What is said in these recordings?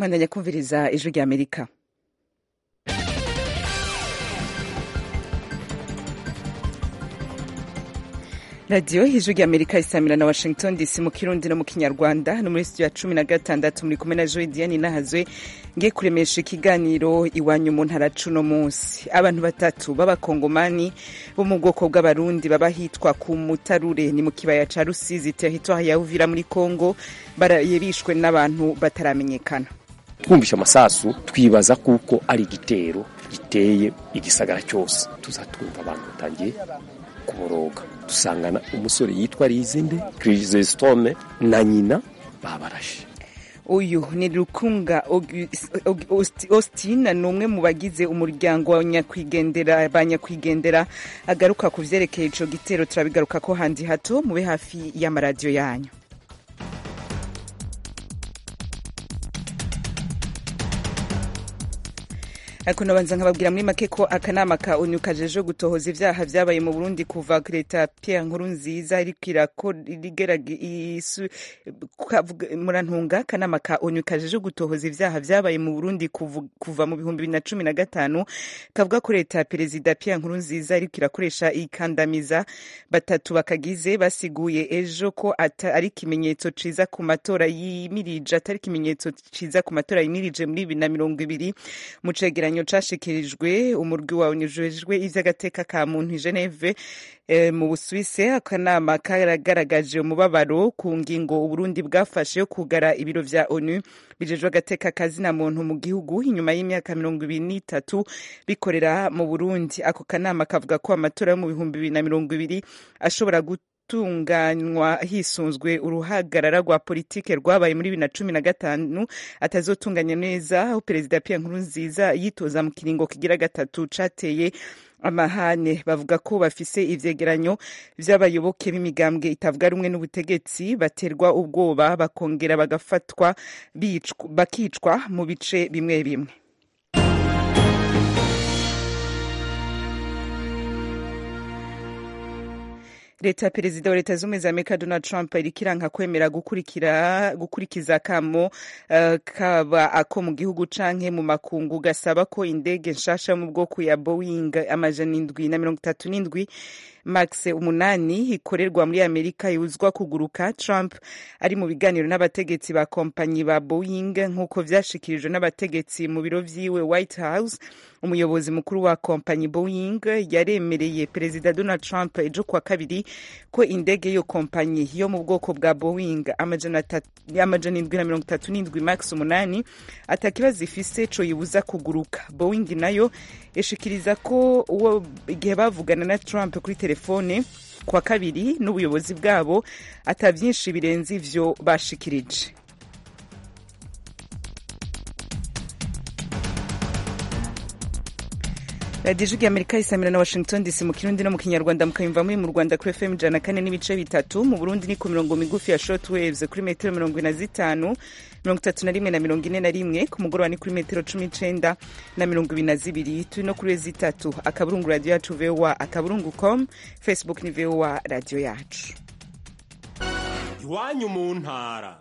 mwandanya kumviriza ijwi rya amerika radiyo ijwi rya amerika isamira na washington dc mu kirundi no mu kinyarwanda no muri studio ya cumi na gatandatu muri kumwe na joy diane nahazwe ngiye kuremesha ikiganiro iwanyu mu ntara cuno munsi abantu batatu b'abakongomani bo mu bwoko bw'abarundi baba hitwa ku mutarure ni mu kibaya ca rusizi territoire ya uvira muri congo baraye bishwe n'abantu bataramenyekana twumvishe amasasu twibaza kuko ari igitero giteye igisagara cyose tuzatwumva abantu batangiye kuboroga dusangana umusore yitwa rizinde kirisitome na nyina babarashe uyu ni rukunga austin ni umwe mu bagize umuryango wa nyakwigendera ba nyakwigendera agaruka ku vyerekeye ico gitero turabigaruka ko handi hato mube hafi y'amaradiyo yanyu ariko nabanza nkababwira muri make ko akanama ka onu kajeje gutohoza ivyaha vyabaye mu burundi kuva leta pierre nkuru nziza iriko murantunga akanama ka onu kajeje gutohoza ivyaha vyabaye mu burundi kuva mu bihumbi bibiri na cumi na gatanu kavuga ko leta ya perezida pierre nkuru nziza iriko irakoresha ikandamiza batatu bakagize basiguye ejo ko ari ikimenyetso ciza ku matora yimirije atari ikimenyetso ciza ku matora yimirije muri bibiri na mirongo ibiri mu cegeranyo ikigereranyo cashikirijwe umurwi wawe unyujejwe ivy'agateka ka muntu Geneve e, mu Busuwise akanama karagaragaje umubabaro ku ngingo Uburundi bwafashe yo kugara ibiro vya ONU bijejwe agateka kazina muntu mu gihugu inyuma y'imyaka mirongo ibiri n'itatu bikorera mu Burundi ako kanama kavuga ko amatora yo mu bihumbi bibiri na mirongo ibiri ashobora gutunganywa hisunzwe uruhagarara rwa politike rwabaye muri bibiri na cumi na gatanu atazotunganya neza aho perezida Pierre Nkurunziza yitoza mu kiringo kigira gatatu cateye amahane bavuga ko bafise ivyegeranyo vy'abayoboke b'imigambwe itavuga rumwe n'ubutegetsi baterwa ubwoba bakongera bagafatwa bakicwa mu bice bimwe bimwe leta ya perezida wa leta z'ubumwe za amerika donald trump iriko iranka kwemera gukurikira gukurikiza akamo uh, kaba ako mu gihugu canke mu makungu gasaba ko indege nshasha mu bwoko ya boeing amajana indwi na mirongo itatu n'indwi max umunani ikorerwa muri amerika yuzwa kuguruka trump ari mu biganiro n'abategetsi ba kompanyi ba boeing nk'uko vyashikirijwe n'abategetsi mu biro vyiwe white house umuyobozi mukuru wa kompanyi boeing yaremereye perezida donald trump ejo kwa kabiri ko indege y'iyo kompanyi yo mu bwoko bwa boeing amajana indwi na mirongo itatu n'indwi max umunani atakibazo ifise co yibuza kuguruka boeing nayo ishikiriza ko uwo igihe bavugana na trump kuri telefone kwa kabiri n'ubuyobozi bwabo ata vyinshi birenze ivyo bashikirije radiyo ijwi amerika isamira na washington dc mu kirundi no mu kinyarwanda mukayumva muri mu rwanda kuri fm ijana kane n'ibice bitatu mu burundi ni ku mirongo migufi ya short waves kuri metero mirongo ine na zitanu mirongo itatu na rimwe na mirongo ine na rimwe ku mugoroba ni kuri metero cumi n'icenda na mirongo ibiri na zibiri turi no kuri zitatu akaburungu radiyo yacu voa akaburungu com facebook ni voa radiyo yacu iwanyu mu ntara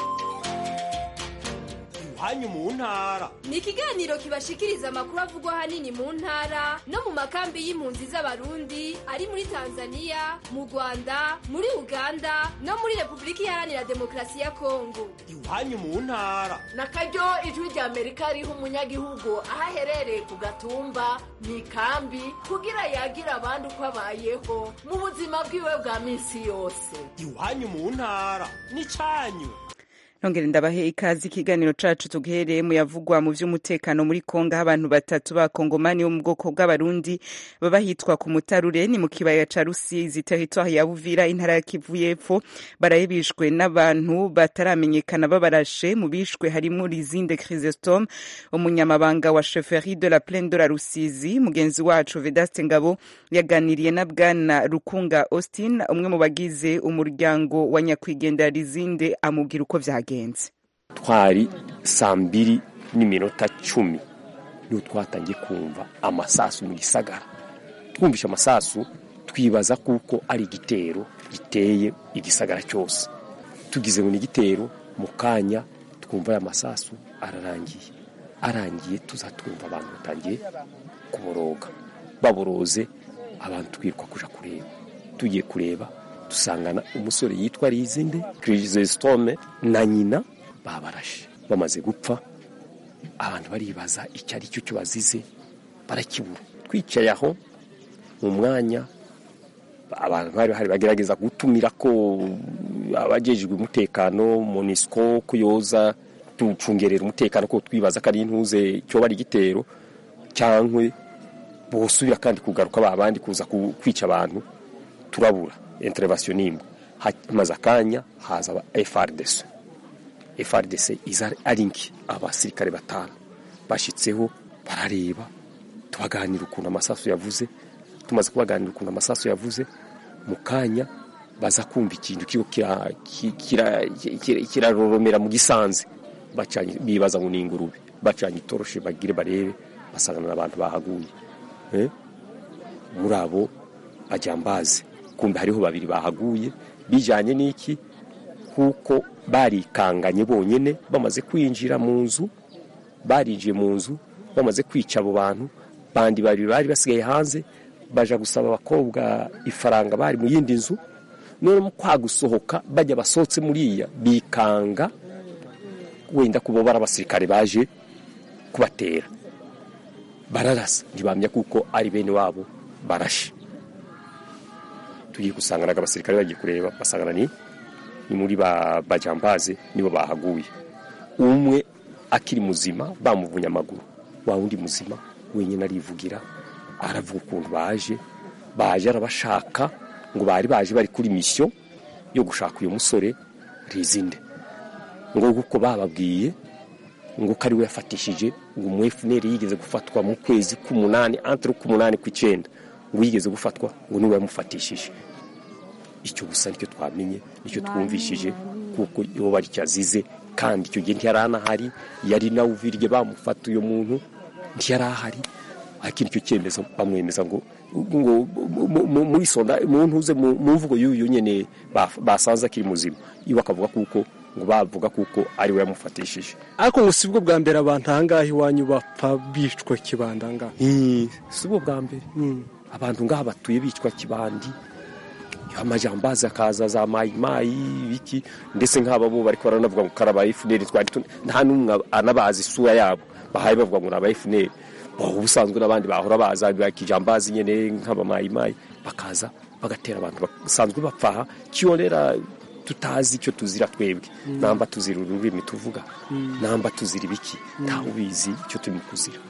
iwanyu mu ntara ni ikiganiro kibashikiriza amakuru avugwa ahanini mu ntara no mu makambi y'impunzi z'abarundi ari muri tanzania mu rwanda muri uganda no muri repubulika iharanira demokarasi ya kongo iwanyu mu ntara na karyo ijwi rya amerika riha umunyagihugu aho aherereye ku gatumba mu ikambi kugira yagire abandi uko abayeho mu buzima bwiwe bwa minsi yose iwanyu mu ntara ni cyanyu nongere ndabahe ikaze ikiganiro cacu tugihereye mu yavugwa mu vy'umutekano muri kongo aho abantu batatu b'abakongomani bo mu bwoko bw'abarundi baba hitwa ku mutarure ni mu kibaya ca rusizi territoire ya buvira intara ya kivu y'epfo baraye bishwe n'abantu bataramenyekana babarashe mu bishwe harimwo lizinde chrysostome umunyamabanga wa chefferie de la plaine de la rusizi mugenzi wacu vedaste ngabo yaganiriye na bwana rukunga austin umwe mu bagize umuryango wa nyakwigendera lizinde amubwira uko vyagenze byagenze twari saa mbiri n'iminota cumi niho twatangiye kumva amasasu mu gisagara twumvishe amasasu twibaza kuko ari igitero giteye igisagara cyose tugize ngo ni igitero mu kanya twumva aya masasu ararangiye arangiye tuzatwumva abantu batangiye kuboroga baboroze abantu twiruka kuja kureba tugiye kureba dusangana umusore yitwa rizinde kirisitome na nyina babarashe bamaze gupfa abantu baribaza icyo ari cyo cyo bazize barakibura twicaye aho mu mwanya abantu bari bahari bagerageza gutumira ko abajejwe umutekano monisco kuyoza tucungerera umutekano ko twibaza ko ari intuze cyo bari igitero cyangwa bosubira kandi kugaruka ba bandi kuza ku- kwica abantu turabura intervention nimwe hamaze akanya haza aba FRDC FRDC iza ari nki abasirikare batanu bashitseho barareba tubaganira ukuntu amasasu yavuze tumaze kubaganira ukuntu amasasu yavuze mu kanya baza kumva ikintu kigo kiraroromera kira, kira, kiraroromera mu gisanze bacanye bibaza ngo ni ingurube bacanye itoroshi bagire barebe basangana n'abantu bahaguye eh? muri abo bajyambazi kumbe hariho babiri bahaguye bijanye n'iki kuko barikanganye bonyene bamaze kwinjira mu nzu barinjiye mu nzu bamaze kwica abo bantu bandi babiri bari basigaye hanze baja gusaba abakobwa ifaranga bari mu yindi nzu none mu kwa gusohoka bajya basohotse muriya bikanga wenda kuba bari abasirikare baje kubatera bararasa ntibamya kuko ari bene wabo barashe tugiye gusangana abasirikare bagiye kureba basangana ni ni muri ba bajambaze nibo bahaguye umwe akiri muzima bamuvunye amaguru wa wundi muzima wenyine arivugira aravuga ukuntu baje baje arabashaka ngo bari baje bari kuri misiyo yo gushaka uyu musore rizinde ngo kuko bababwiye ngo ko ari we yafatishije ngo umu FNL yigeze gufatwa mu kwezi k'umunani entre k'umunani kw'icyenda ngo yigeze gufatwa ngo niwe yamufatishije icyo gusa nicyo twamenye nicyo twumvishije kuko iyo bari cyazize kandi icyo gihe ntiyari anahari yari nawe uvirye bamufata uyo muntu ntiyari ahari ariko nicyo cyemezo bamwemeza ngo ngo mu- mu- muri sonda mu ntuze mu mu mvugo y'uyu nyene baf- basanze akiri muzima iwe akavuga kuko ngo bavuga kuko ari we yamufatishije ariko ngo si bwo bwa mbere abantu ahangaha iwanyu bapfa bicwa kibanda ngaha si bwo bwa mbere abantu ngaha batuye bicwa kibandi amajambazi akaza za mayimayi biki ndetse nk'aba bo bariko baranavuga ngo karaba efuneri twari tun- nta n'umwe anabazi isura yabo bahaye bavuga ngo ni aba efuneri ubusanzwe n'abandi bahora baza bakijambazi nyene nk'abamayimayi bakaza bagatera abantu basanzwe bapfaha kiyorera tutazi icyo tuzira twebwe namba tuzira ururimi tuvuga namba tuzira ibiki ntawe ubizi icyo turimo kuzira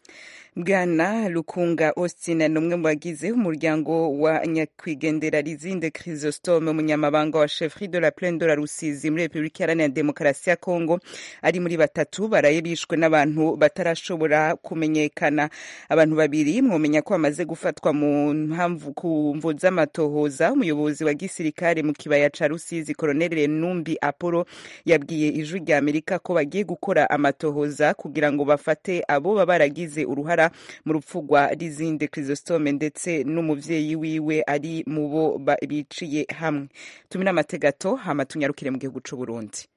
bwana lukunga austin ni umwe mu bagize umuryango wa nyakwigendera rizinde chrysostome umunyamabanga wa chefri de la plaine de la rusizi muri repubulika iharanira demokarasi ya kongo ari muri batatu baraye bishwe n'abantu batarashobora kumenyekana abantu babiri mwomenya ko bamaze gufatwa mu mpamvu ku mvu z'amatohoza umuyobozi wa gisirikare mu kibaya ca rusizi koroneli numbi apollo yabwiye ijwi rya amerika ko bagiye gukora amatohoza kugira ngo bafate abo baba baragize uruhara mu rupfu rwa rizinde chrysostome ndetse n'umuvyeyi wiwe ari mu bo ba- biciye hamwe tumire amategato hama tunyarukire mu gihugu c'u burundi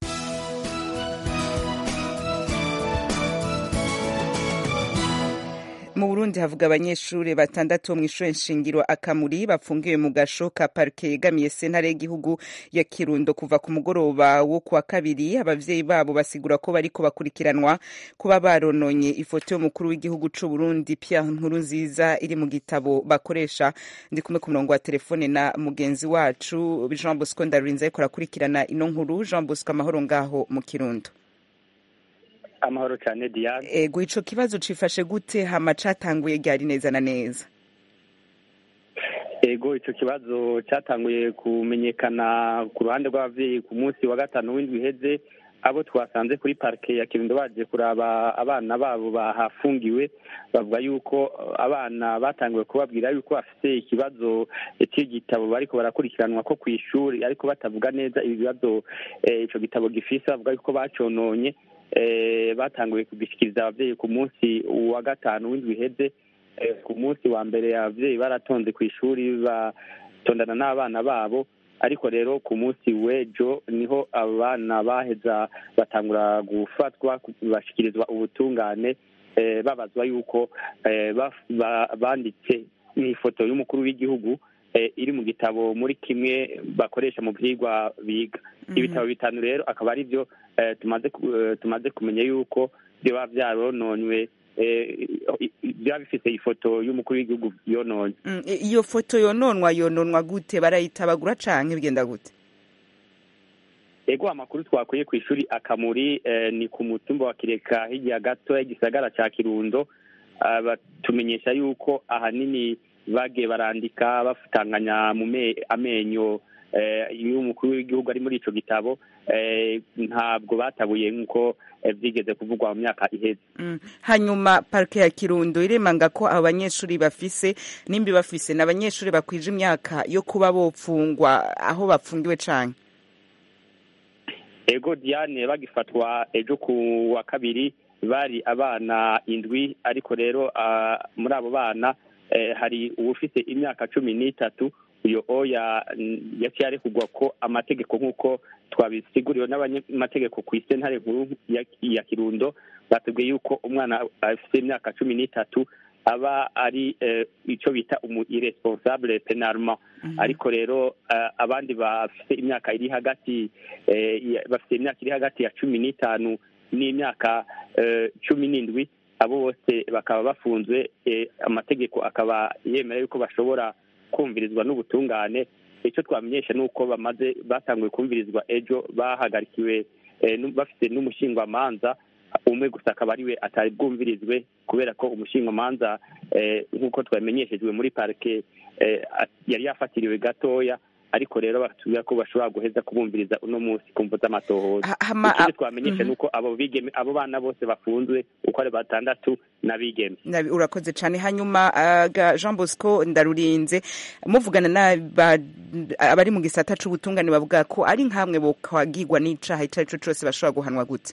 mu burundi havuga abanyeshuri batandatu bo mu ishure nshingiro akamuri bafungiwe mu gasho ka parike yegamiye sentare y'igihugu ya kirundo kuva ku mugoroba wo kuwa kabiri abavyeyi babo basigura ko bariko bakurikiranwa kuba barononye ifoto y'umukuru w'igihugu c'u burundi pierre nkurunziza iri mu gitabo bakoresha ndi kumwe ku murongo wa telefone na mugenzi wacu jean bosco ndarurinze ariko arakurikirana ino nkuru jean bosco amahoro ngaho mu kirundo amahoro cyane diane ego ico kibazo cifashe gute hama catanguye ryari neza na neza ego icyo kibazo cyatanguye kumenyekana ku ruhande rw'ababyeyi ku munsi wa gatanu w'indwi iheze abo twasanze kuri parike ya kirundo baje kuraba abana babo bahafungiwe bavuga yuko abana batangiwe kubabwira yuko bafite ikibazo cy'igitabo bariko barakurikiranwa ko ku ishuri ariko batavuga neza ibibazo eh, ico gitabo gifise bavuga yuko bacononye eh, batanguye kugishyikiriza ababyeyi ku munsi wa gatanu w'indwi iheze Eh, ku munsi wa mbere ababyeyi baratonze ku ishuri batondana n'abana babo ariko rero ku munsi w'ejo niho abana baheza batangura gufatwa bashyikirizwa ubutungane eh, babazwa yuko eh, baf- ba- banditse ifoto y'umukuru w'igihugu eh, iri mu gitabo muri kimwe bakoresha mu byigwa biga ibitabo bitanu rero akaba ari byo eh, tumaze ku- eh, tumaze kumenya yuko biba byarononywe eh, i- i- byaba bifite ifoto y'umukuru w'igihugu yononye Mm, i- iyo foto yononwa yononwa gute barayitabagura canke bigenda gute ego amakuru twakuye ku ishuri akamuri eh, ni ku mutumba wa kireka hirya gato y'igisagara ca kirundo Ah, batumenyesha yuko ahanini bagiye barandika bafutanganya mu me- amenyo eh, y'umukuru w'igihugu ari muri ico gitabo eh, ntabwo batabuye nk'uko eh, vyigeze kuvugwa mu myaka iheze Mm. hanyuma parike ya kirundo iremanga ko abo banyeshuri bafise nimba bafise ni abanyeshuri bakwije imyaka yo kuba bopfungwa aho bafungiwe canke ego diane bagifatwa ejo ku wa kabiri bari abana indwi ariko rero ah, muri abo bana eh, hari uwufite imyaka cumi n'itatu uyo oya mm, yaciye arekugwa ko amategeko nk'uko twabisiguriwe n'abanyamategeko ku isentare nkuru ya, ya kirundo batubwiye yuko umwana afite imyaka cumi n'itatu aba ari eh, ico bita umu irresponsable penalement ariko rero eh, abandi bafite imyaka iri hagati eh, ya- bafite imyaka iri hagati ya cumi n'itanu n'imyaka eh, cumi n'indwi abo bose bakaba bafunzwe eh, amategeko akaba yemera yuko bashobora kumvirizwa n'ubutungane icyo twamenyesha ni uko bamaze batanguye kumvirizwa ejo bahagarikiwe eh, nu- bafite n'umushingwamanza umwe gusa akaba ariwe atari bwumvirizwe kubera ko umushingwamanza eh, nk'uko twamenyeshejwe muri parike eh, at- yari yafatiriwe gatoya ariko rero batubwira ko bashobora guheza kubumviriza uno munsi ku mvu z'amatohoza Ha- hama- ikindi a- twamenyesha ni uko abo bigeme abo bana bose bafunzwe uko ari batandatu n'abigeme Nabi- urakoze cyane hanyuma aga jean bosco ndarurinze muvugana n'aba- abari mu gisata c'ubutungane bavuga ko ari nkamwe bokwagirwa n'icaha ico ari cyo cose bashobora guhanwa gute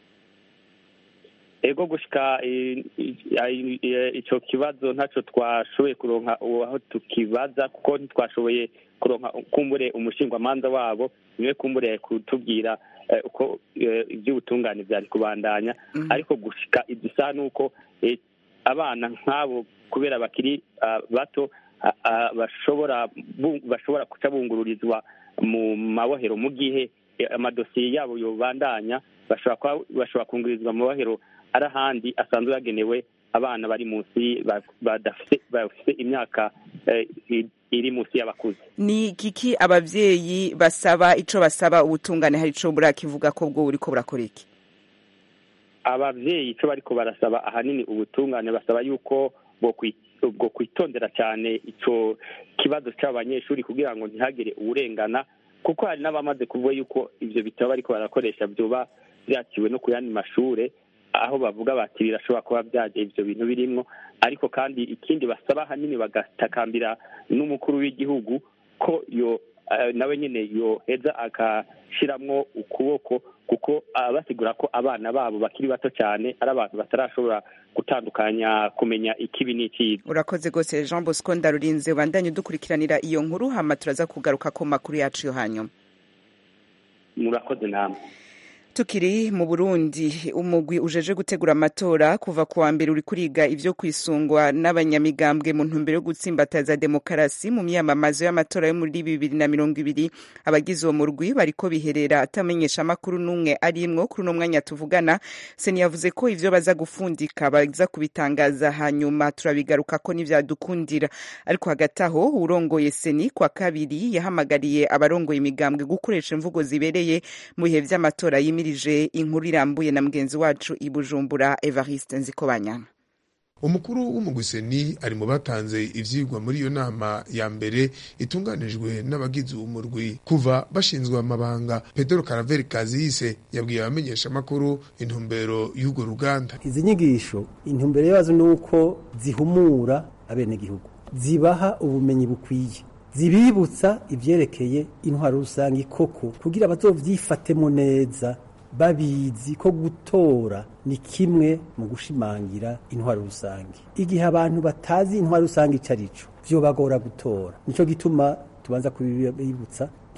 ego gushika i- i- i- i- ico kibazo ntaco twashoboye kuronka uwo aho tukibaza kuko ntitwashoboye kuronka kumbure umushingwamanza wabo niwe kumbure kutubwira eh, uko eh, ivy'ubutungane vyari kubandanya ariko gushika idusa nuko eh, abana nk'abo kubera bakiri ah, bato ah, ah, bashobora bu- bashobora kuca bungururizwa mu mabohero mu gihe eh, amadosiye yabo yobandanya bashobora kuba- bashobora kungurizwa mu mabohero ari ahandi asanzwe yagenewe abana bari munsi ba- badafite bafite imyaka eh, i- iri munsi y'abakuze ni kiki abavyeyi basaba ico basaba ubutungane hari ico burakivuga ko bwo buriko burakora iki abavyeyi ico bariko barasaba ahanini ubutungane basaba yuko bokwi- bwo kwitondera cyane ico kibazo c'abanyeshuri kugira ngo ntihagire uwurengana kuko hari n'abamaze kuvuga yuko ivyo bitabo bariko barakoresha vyoba vyaciwe no ku yandi mashure aho bavuga bati birashobora kuba vyaje ivyo bintu birimwo ariko kandi ikindi basaba ahanini bagatakambira n'umukuru w'igihugu ko yo eh, nawe nyene yoheza agashiramwo ukuboko kuko ah, basigura ko abana babo bakiri bato cyane ari abantu batarashobora gutandukanya kumenya ikibi n'icyiza urakoze rwose jean bosco ndarurinze ubandanye udukurikiranira iyo nkuru hama turaza kugaruka ku makuru yacu yo hanyuma murakoze namwe tukiri mu burundi umugwi ujeje gutegura amatora kuva ku wa mbere uri kuriga ivyo kwisungwa n'abanyamigambwe mu ntumbero yo gutsimbataza demokarasi mu myamamazo y'amatora yo muri bibiri na mirongo ibiri abagize uwo murwi bariko biherera atamenyesha amakuru n'umwe arimwo kuri uno mwanya tuvugana seni yavuze ko ivyo baza gufundika baza kubitangaza hanyuma turabigaruka ko n'ivyadukundira ariko hagati aho urongoye seni kwa kabiri yahamagariye abarongoye imigambwe gukoresha imvugo zibereye mu bihe vy'amatora yimirije inkuru irambuye na mugenzi wacu i bujumbura evariste nzikobanyana umukuru w'umugwiseni ari mu batanze ivyigwa muri iyo nama ya mbere itunganijwe n'abagize umurwi kuva bashinzwe amabanga pedro karaveri kaziyise yabwiye abamenyesha amakuru intumbero y'urwo ruganda izi nyigisho intumbero yazo ni uko zihumura abenegihugu zibaha ubumenyi bukwiye zibibutsa ivyerekeye intwaro rusange koko kugira bazovyifatemo neza babizi ko gutora ni kimwe mu gushimangira intwaro rusange igihe abantu batazi intwaro rusange ico arico vyobagora gutora nico gituma tubanza kubibibutsa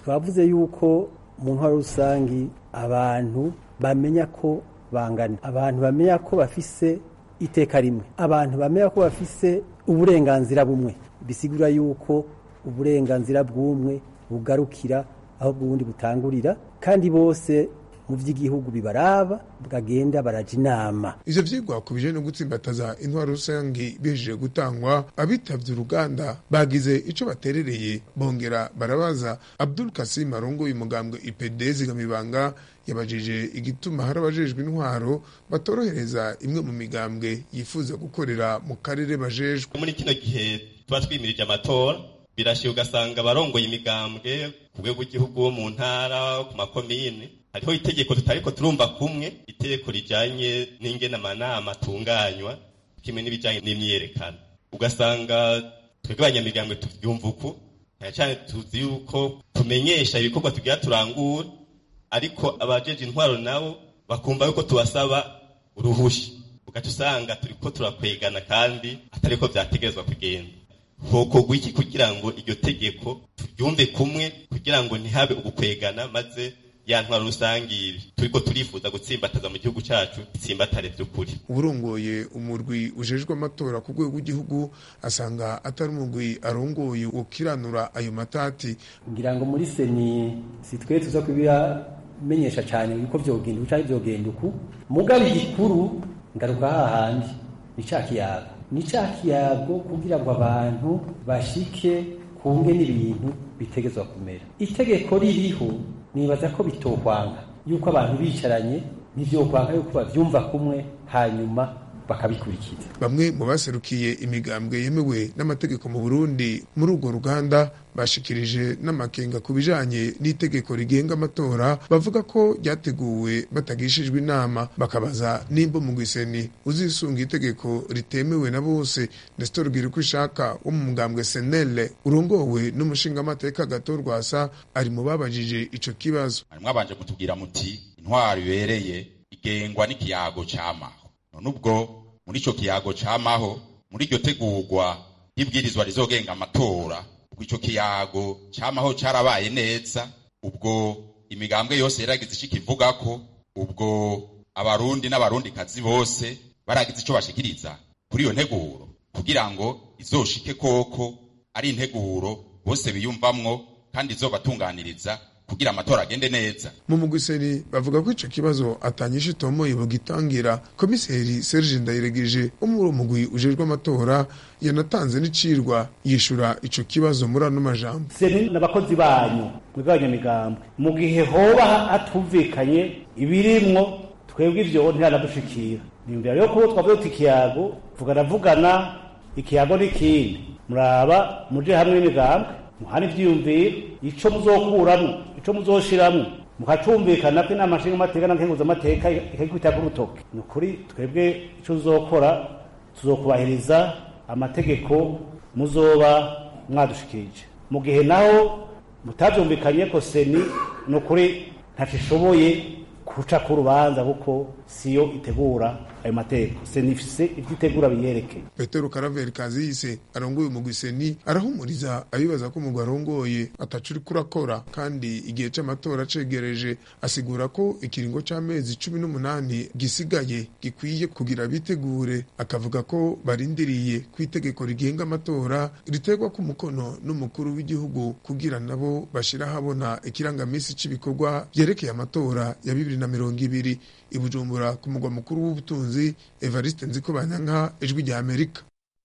twavuze yuko mu ntwaro rusangi abantu bamenya ko bangana abantu bamenya ko bafise iteka rimwe abantu bamenya ko bafise uburenganzira bumwe bisigura yuko uburenganzira bw'umwe bugarukira aho bw'ubundi butangurira kandi bose mu by'igihugu bibaraba bwagenda baraja inama ivyo vyigwa ku bijanye no gutsimbataza intwaro rusangi bihejeje gutangwa abitavye uruganda bagize ico baterereye bongera barabaza abdul kasim arongoye umugambwe ipd zigamibanga yabajije igituma hari abajejwe intwaro batorohereza imwe mu migambwe yifuza gukorera mu karere bajejwe muri kino gihe tuba twimirije amatora birashiye ugasanga abarongoye imigambwe ku rwego rw'igihugu wo mu ntara ku makomine hariho itegeko tutariko turumva kumwe itegeko rijanye n'ingene amanama atunganywa kimwe n'ibijanye n'imyiyerekano ugasanga twebwe abanyamigambwe tuvyumva uku cyane cyane tuzi yuko tumenyesha ibikorwa tugira turangura ariko abajeje intwaro nabo bakumva yuko tubasaba uruhusha ugaca usanga turiko turakwegana kandi atariko vyategerezwa kugenda hokorwa iki kugira ngo iryo tegeko turyumve kumwe kugira ngo ntihabe ugukwegana maze ya ntwaro rusange turiko turifuza gutsimbataza mu gihugu cacu itsimbatare vy'ukuri uburongoye umurwi ujejwe amatora ku rwego rw'igihugu asanga atari umurwi arongoye ukiranura ayo matati ngira ngo muri seni si twe tuza kubiramenyesha cyane yuko vyogenda uko canke vyogenda uku mugabo igikuru ngaruka hahandi ni ca kiyago ni ca kiyago kugira ngo abantu bashike kunge n'ibintu bitegezwa kumera itegeko ririho nibaza ko bitokwanga yuko abantu bicaranye ntivyokwanga yuko bavyumva kumwe hanyuma bakabikurikiza bamwe mu baserukiye imigambwe yemewe n'amategeko mu Burundi muri urwo ruganda bashikirije n'amakenga ku bijanye n'itegeko rigenga amatora bavuga ko ryateguwe batagishijwe inama bakabaza nimba mu gwiseni uzisunga itegeko ritemewe na bose Nestor Girikushaka wo mu mugambwe Senele urongowe n'umushingamateka Gato Rwasa ari mu babajije ico kibazo mwabanje kutubwira muti intwaro ibereye igengwa n'ikiyago cy'amaho none ubwo muri ico kiyago camaho muri iryo tegurwa y'ibwirizwa rizogenga amatora ubwo ico kiyago camaho carabaye neza ubwo imigambwe yose yaragize ico ikivugako ubwo abarundi n'abarundikazi bose baragize ico bashikiriza kuri iyo nteguro kugira ngo izoshike koko ari integuro bose biyumvamwo kandi izobatunganiriza kugira amatora agende neza mu mugwiseni bavuga ko ico kibazo atanyisha itomoye bugitangira komiseri Serge Ndayiregeje wo muri uwo mugwi ujejwe amatora yanatanze n'icirwa yishura ico kibazo muri ano majambo seni n'abakozi banyu mwebwe abanyamigambwe mu gihe hoba hatumvikanye ibirimwo twebwe ivyo ntihanadushikira nimbere rero kubo twavuze tuti ikiyago vuganavugana ikiyago n'ikindi muraba muje hamwe n'imigambwe muhana ivyiyumviro ico muzokuramwo ico muzoshiramwo mukacumvikana ko inama nshinga amateka na nkenguza amateka ikagikubita ku rutoke ni ukuri twebwe ico tuzokora tuzokubahiriza amategeko muzoba mwadushikirije mu gihe naho mutavyumvikanye ko seni ni ukuri ntaco ishoboye guca ku rubanza kuko siyo itegura ayo mateko seni ifise ivyo itegura biyerekeye petero karaveri kaziyise arongoye umugwiseni arahumuriza abibaza ko umugwi arongoye ataco uriko urakora kandi igihe c'amatora cegereje asigura ko ikiringo c'amezi cumi n'umunani gisigaye gikwiye kugira bitegure akavuga ko barindiriye ko itegeko rigenga amatora riterwa ku mukono n'umukuru w'igihugu kugira nabo bashira habona ikirangamisi c'ibikorwa vyerekeye amatora ya bibiri na mirongo ibiri i bujumbura ku mugwa mukuru w'ubutunzi evariste nzikobanyanka ijwi rya amerika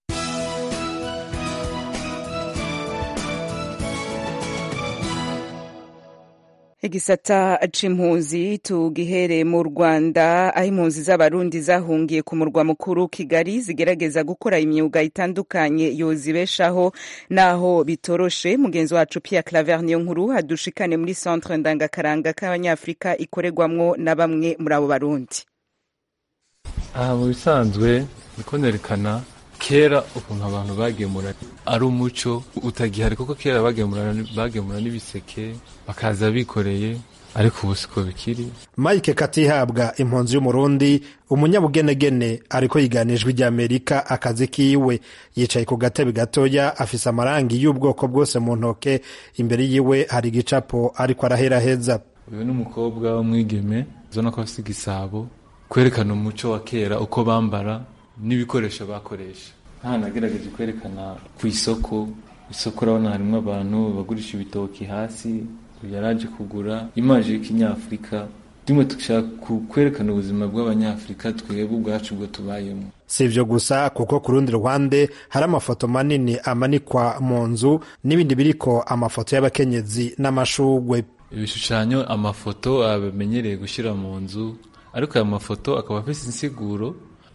igisata c'impunzi tugihere mu rwanda aho impunzi z'abarundi zahungiye ku murwa mukuru kigali zigerageza gukora imyuga itandukanye yozibeshaho naho bitoroshe mugenzi wacu pierre claver niyo nkuru hadushikane muri centre ndangakaranga k'abanyafurika ikorerwamwo na bamwe muri abo barundi aha mu bisanzwe niko nerekana kera ukuntu abantu bagemura ari umuco utagihari kuko kera bagemura bagemura n'ibiseke bakaza bikoreye ariko ubu siko bikiri mike katihabwa impunzi y'umurundi umunyabugenegene ariko yiganijwe ry'amerika akazi kiwe yicaye ku gatebe gatoya afise amarangi y'ubwoko bwose mu ntoke imbere yiwe hari igicapo ariko araheraheza uyu ni umukobwa w'umwigeme ubona ko afite igisabo kwerekana umuco wa kera uko bambara n'ibikoresho bakoresha hano nagerageje kwerekana ku isoko isoko urabona harimo abantu bagurisha ibitoki hasi yaraje kugura imaje y'ikinyafurika rimwe dushaka kwerekana ubuzima bw'abanyafurika twebwe ubwacu bwo tubayemo si ibyo gusa kuko ku rundi ruhande hari amafoto manini amanikwa mu nzu n'ibindi biriko amafoto y'abakenyezi n'amashugwe ibishushanyo amafoto abamenyereye gushyira mu nzu ariko aya mafoto akaba afite insiguro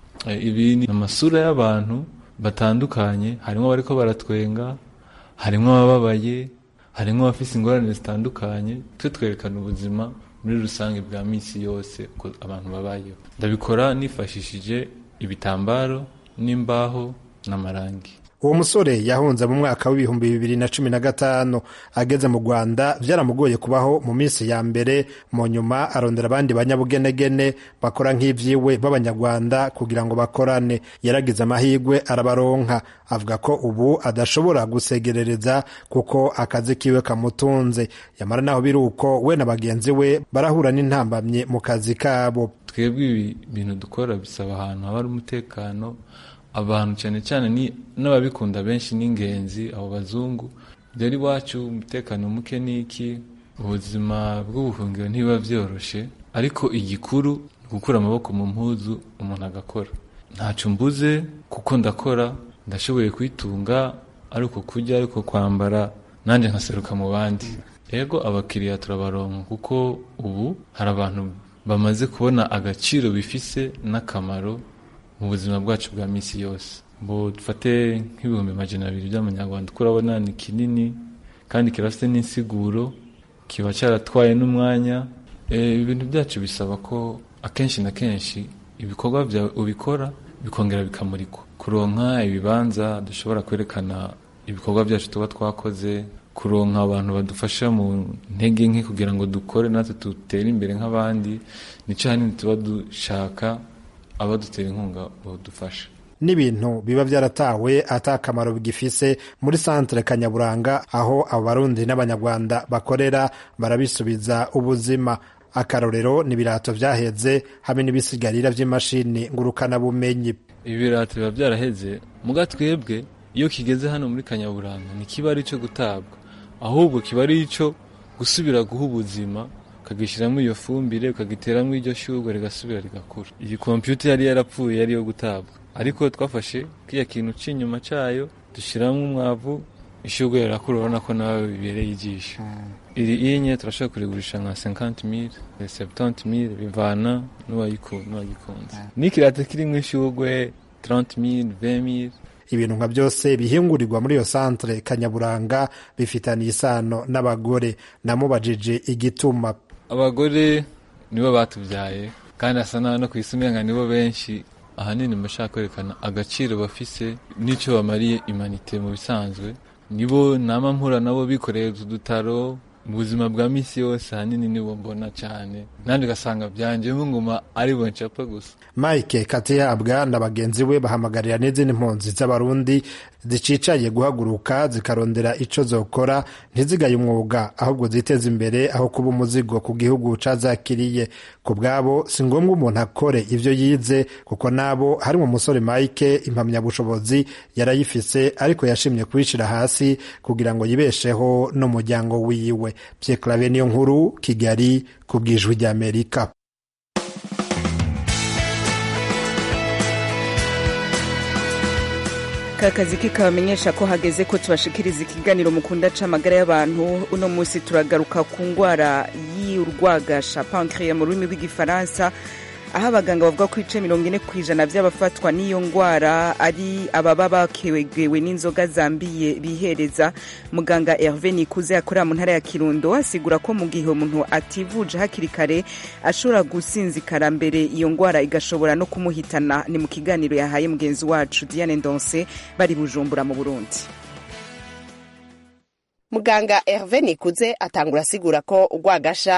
ibi ni amasura y'abantu batandukanye harimo abariko baratwenga harimo abababaye harimo abafite ingorane zitandukanye twe twerekana ubuzima muri rusange bwa minsi yose uko abantu babayeho ndabikora nifashishije ibitambaro n'imbaho n'amarangi uwo musore yahunze mu mwaka w'ibihumbi bibiri na cumi na gatanu ageze mu rwanda byaramugoye kubaho mu minsi ya mbere mu nyuma arondera abandi banyabugenegene bakora nk'ibyiwe b'abanyarwanda kugira ngo bakorane yaragize amahirwe arabaronka avuga ko ubu adashobora gusegerereza kuko akazi kiwe kamutunze yamara naho biri uko we na bagenzi we barahura n'intambamye mu kazi kabo twebwe ibi bintu dukora bisaba ahantu haba hari umutekano abantu cyane cyane n'ababikunda benshi n'ingenzi abo bazungu rero iwacu umutekano muke n'iki ubuzima bw'ubuhungiro ntibiba byoroshye ariko igikuru ni gukura amaboko mu mpuzu umuntu agakora ntacyo mbuze kuko ndakora ndashoboye kwitunga ariko kurya ariko kwambara nanjye nkaseruka mu bandi yego abakiriya turabaronka kuko ubu hari abantu bamaze kubona agaciro bifise n'akamaro mu buzima bwacu bwa minsi yose ngo dufate nk'ibihumbi magana abiri by'amanyarwanda uko urabona ni kinini kandi kirafite n'insiguro kiba cyaratwaye n'umwanya ibintu byacu bisaba ko akenshi na kenshi ibikorwa byawe ubikora bikongera bikamurikwa kuronka ibibanza dushobora kwerekana ibikorwa byacu tuba twakoze kuronka abantu badufasha mu ntege nke kugira ngo dukore natwe dutere imbere nk'abandi nicyo hanini tuba dushaka abadutera inkunga badufasha n'ibintu biba byaratawe atakamaro bigifise muri santere kanyaburanga aho abo barundi n'abanyarwanda bakorera barabisubiza ubuzima akarorero ni ibirato byaheze hamwe n'ibisigarira by'imashini ngurukanabumenyi ibirato biba byaraheze muga twebwe iyo kigeze hano muri kanyaburanga ntikiba ari icyo gutabwa ahubwo kiba ari icyo gusubira guha ubuzima ukagishyiramo iyo fumbire ukagiteramo iryo shyurwa rigasubira rigakura iyi kompiyuta yari yarapfuye yari iyo gutabwa ariko twafashe kiriya kintu cy'inyuma cyayo dushyiramo umwavu ishyurwa rirakura urabona ko nawe bibereye ijisho iri inye turashobora kurigurisha nka senkanti mire sebutanti mire bivana n'uwagikunze n'ikirata kirimo ishyurwe taranti mire vemire ibintu nka byose bihingurirwa muri iyo santere kanyaburanga bifitaniye isano n'abagore namubajije igituma abagore nibo batubyaye kandi asa naho no ku isi umenga nibo benshi ahanini bashaka kwerekana agaciro bafise n'icyo bamariye imanite mu bisanzwe nibo nama mpura nabo bikoreye udutaro mu buzima bwa minsi yose ahanini nibo mbona cyane nanjye ugasanga byanjemo nguma ari bo ncapa gusa mike katihabwa na bagenzi we bahamagarira n'izindi mpunzi z'abarundi zicicaye guhaguruka zikarondera ico zokora ntizigaye umwuga ahubwo ziteza imbere aho kuba umuzigo ku gihugu cazakiriye ku bwabo si ngombwa umuntu akore ivyo yize kuko nabo harimo umusore mike impamyabushobozi yarayifise ariko yashimye kubishira hasi kugira ngo yibesheho n'umuryango wiwe Pierre Claver niyo nkuru Kigali ku bwijwi ry'Amerika akazi kikabamenyesha ko hageze ko tubashikiriza ikiganiro mukunda c'amagara y'abantu uno munsi turagaruka ku ngwara y'urwagasha pancreas mu rurimi rw'igifaransa aho abaganga bavuga ko ibice mirongo ine ku ijana by'abafatwa n'iyo ndwara ari ababa bakewegewe n'inzoga zambiye bihereza muganga herve nikuze akorera mu ntara ya kirundo asigura ko mu gihe umuntu ativuje hakiri kare ashobora gusinzikara mbere iyo ndwara igashobora no kumuhitana ni mu kiganiro yahaye mugenzi wacu diane ndonse bari bujumbura mu burundi muganga herve nikuze atangura asigura ko urwagasha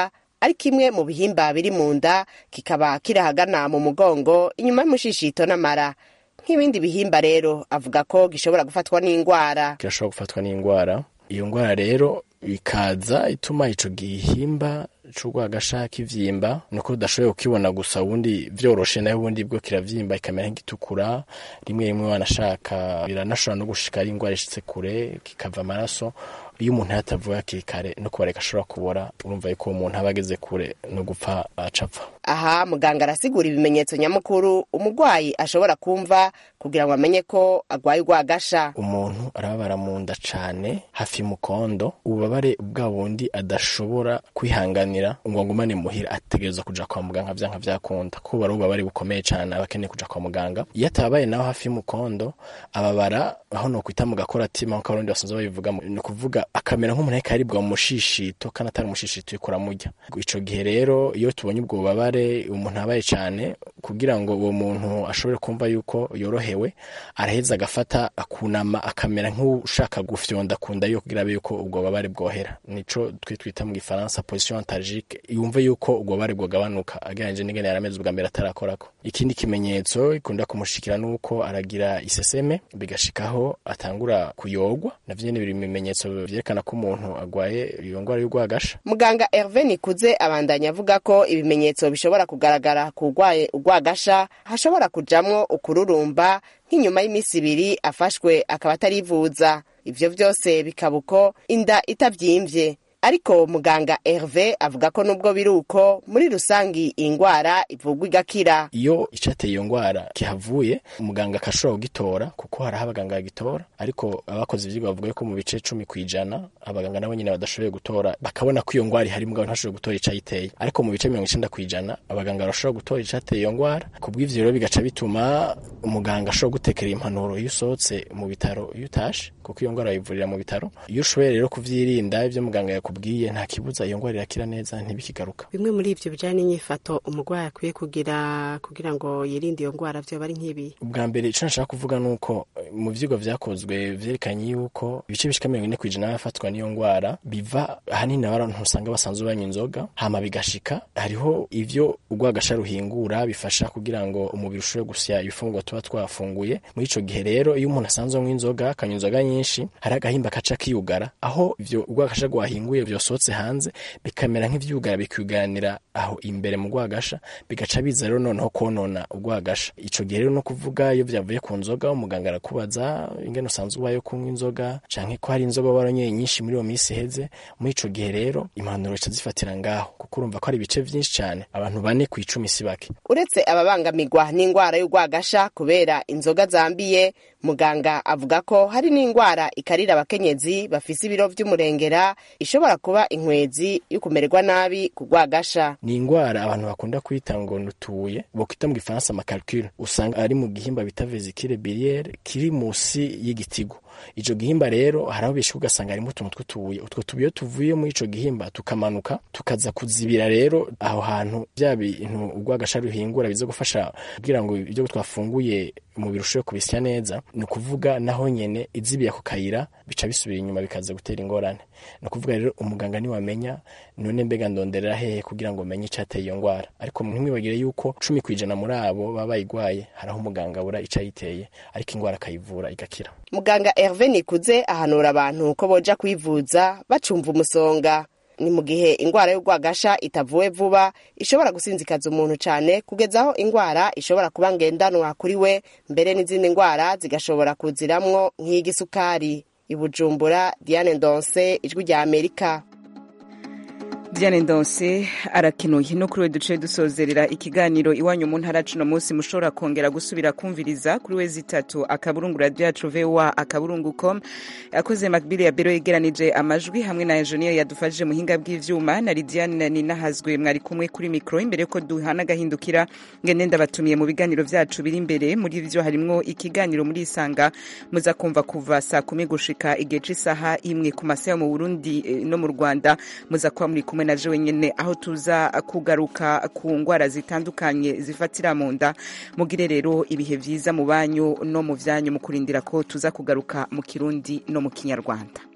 ari kimwe mu bihimba biri mu nda kikaba kiri ahagana mu mugongo inyuma y'umushishito n'amara nk'ibindi bihimba rero avuga ko gishobora gufatwa n'indwara kirashobora gufatwa n'indwara iyo ndwara rero ikaza ituma ico gihimba c'urwagasha kivyimba nuko udashoboye kukibona gusa ubundi vyoroshe nayo ubundi bwo kiravyimba ikamera nk'igitukura rimwe rimwe wanashaka biranashobora no gushika ari indwara ishitse kure kikava amaraso iyo umuntu yatavuye hakiri kare no kubareka ashobora kubora urumva yuko uwo muntu aba ageze kure no gupfa acapfa aha muganga arasigura ibimenyetso nyamukuru umurwayi ashobora kumva kugira ngo amenye ko agwaye urwagasha umuntu arababara mu nda cane hafi y'umukondo ububabare bwa bundi adashobora kwihanganira ngo agumane muhira ategereza kuja kwa muganga vyanka vyakunda kuko bari ububabare bukomeye cane aba akeneye kuja kwa muganga iyo atabaye naho hafi y'umukondo ababara aho nokwita mu gakoratima nk'uko abarundi basanzwe babivuga ni ukuvuga akamera nk'umuntu ariko aribwa mu mushishito kandi atari umushishito uriko uramurya ico gihe rero iyo tubonye ubwo bubabare umuntu abaye cane kugira ngo uwo muntu ashobore kumva yuko yorohewe araheza agafata akunama akamera nk'ushaka gufyonda ku nda yo kugira abe yuko ubwo bubabare bwohera nico twe twita mu gifaransa position antalgique yumve yuko ubwo bubabare bwogabanuka agereranyije n'ingene yarameze ubwa mbere atarakorako ikindi kimenyetso ikunda kumushikira nuko aragira iseseme bigashikaho atangura kuyogwa navyo nyene biri mu bimenyetso vyerekana ko umuntu agwaye iyo ndwara y'urwagasha muganga herve nikuze abandanya avuga ko ibimenyetso bishobora kugaragara ku urwaye urwagasha hashobora kujamwo ukururumba nk'inyuma y'iminsi ibiri afashwe akaba atarivuza ivyo vyose bikaba uko inda itavyimvye ariko muganga herve avuga ko nubwo biri uko muri rusangi iyi ndwara ivugwa igakira iyo icateye iyo ndwara kihavuye umuganga akashobora kugitora kuko hariho abaganga bagitora ariko abakoze ivyigwa bavuga ko mu bice cumi kw'ijana abaganga nabo nyine badashoboye gutora bakabona ko iyo ndwara ihari mugabo ntashoboye gutora icayiteye ariko mu bice mirongo icenda kw'ijana abaganga barashobora gutora icateye iyo ndwara kubw'ivyo rero bigaca bituma umuganga ashobora gutekera impanuro iyo usohotse mu bitaro iyo utashe kuko iyo ndwara bayivurira mu bitaro iyo ushoboye rero kuvyirinda ivyo muganga yakubwiye nta kibuza iyo ndwara irakira neza ntibikigaruka bimwe muri ivyo bijanye n'inyifato umurwayi akwiye kugira kugira ngo yirinde iyo ndwara vyoba ari nk'ibi ubwa mbere ico nashaka kuvuga nuko mu vyigwa vyakozwe vyerekanye yuko ibice bishika mirongo ine kw'ijana y'abafatwa n'iyo ndwara biva ahanini abantu usanga basanzwe banywa inzoga hama bigashika hariho ivyo urwagasha ruhingura bifasha kugira ngo umubiri ushobore gusya ibifungurwa tuba twafunguye muri ico gihe rero iyo umuntu asanzwe anywa inzoga akanywa inzoga nyinshi hari agahimba kaca kiyugara aho ivyo urwagasha rwahinguye vyosohotse hanze bikamera nk'ivyugara bikiyugaranira aho imbere mu rwagasha bigaca biza rero noneho konona urwagasha ico gihe rero no kuvuga iyo vyavuye ku nzoga umuganga arakubaza ingene usanzwe ubaye kunywa inzoga canke ko hari inzoga waranyoye nyinshi muri iyo minsi iheze muri ico gihe rero impanuro zica zifatira ngaho kuko urumva ko hari ibice vyinshi cane abantu bane kw'icumi si bake uretse ababangamirwa n'indwara y'urwagasha kubera inzoga zambiye muganga avuga ko hari n'indwara ikarira abakenyezi bafise ibiro vy'umurengera ishobora kuba inkwezi yo kumererwa nabi ku rwagasha ni indwara abantu bakunda kwita ngo nutuye bokwita mu gifaransa amakalcule usanga ari mu gihimba bita vesicule biliaire kiri musi y'igitigo ico gihimba rero haraho bishika ugasanga harimo utuntu tw'utubuye utwo tubuye tuvuye muri ico gihimba tukamanuka tukaza kuzibira rero aho hantu vya bintu urwagasha ruhingura biza gufasha kugira ngo ibyo twafunguye umubiri ushobore kubisya neza ni ukuvuga naho nyene izibiye ako kayira bica bisubira inyuma bikaza gutera ingorane ni ukuvuga rero umuganga niwamenya none mbega ndonderera hehe kugira ngo umenye icateye iyo ndwara ariko ntimwibagire yuko cumi kw'ijana muri abo baba bayigwaye haraho umuganga abura ico ayiteye ariko indwara akayivura igakira muganga herve nikuze ahanura abantu ko boja kwivuza bacumva umusonga ni mu gihe indwara y'urwagasha itavuwe vuba ishobora gusinzikaza umuntu cyane kugeza aho indwara ishobora kuba ngendanwa kuri we mbere n'izindi ndwara zigashobora kuziramwo nk'igisukari ibujumbura diane ndonse ijwi rya amerika Diane Ndonse arakenuye no kuri we duce dusozerera ikiganiro iwanyu mu ntara cuno munsi mushobora kongera gusubira kumviriza kuri we zitatu akaburungu radio yacu VOA akaburungu com akoze Macbili ya Bero yegeranije amajwi hamwe na Engineer yadufashije muhinga bw'ivyuma na Lidiane ninahazwe mwari kumwe kuri micro imbere ko duhana gahindukira ngende ndabatumiye mu biganiro vyacu biri imbere muri vyo harimwo ikiganiro muri isanga muza kumva kuva saa kumi gushika igihe c'isaha imwe ku masaha mu Burundi eh, no mu Rwanda muza kuba muri kumwe na jewe nyene aho tuza kugaruka ku ngwara zitandukanye zifatira mu nda mugire rero ibihe vyiza mu banyu no mu vyanyu mu kurindira ko tuza kugaruka mu kirundi no mu kinyarwanda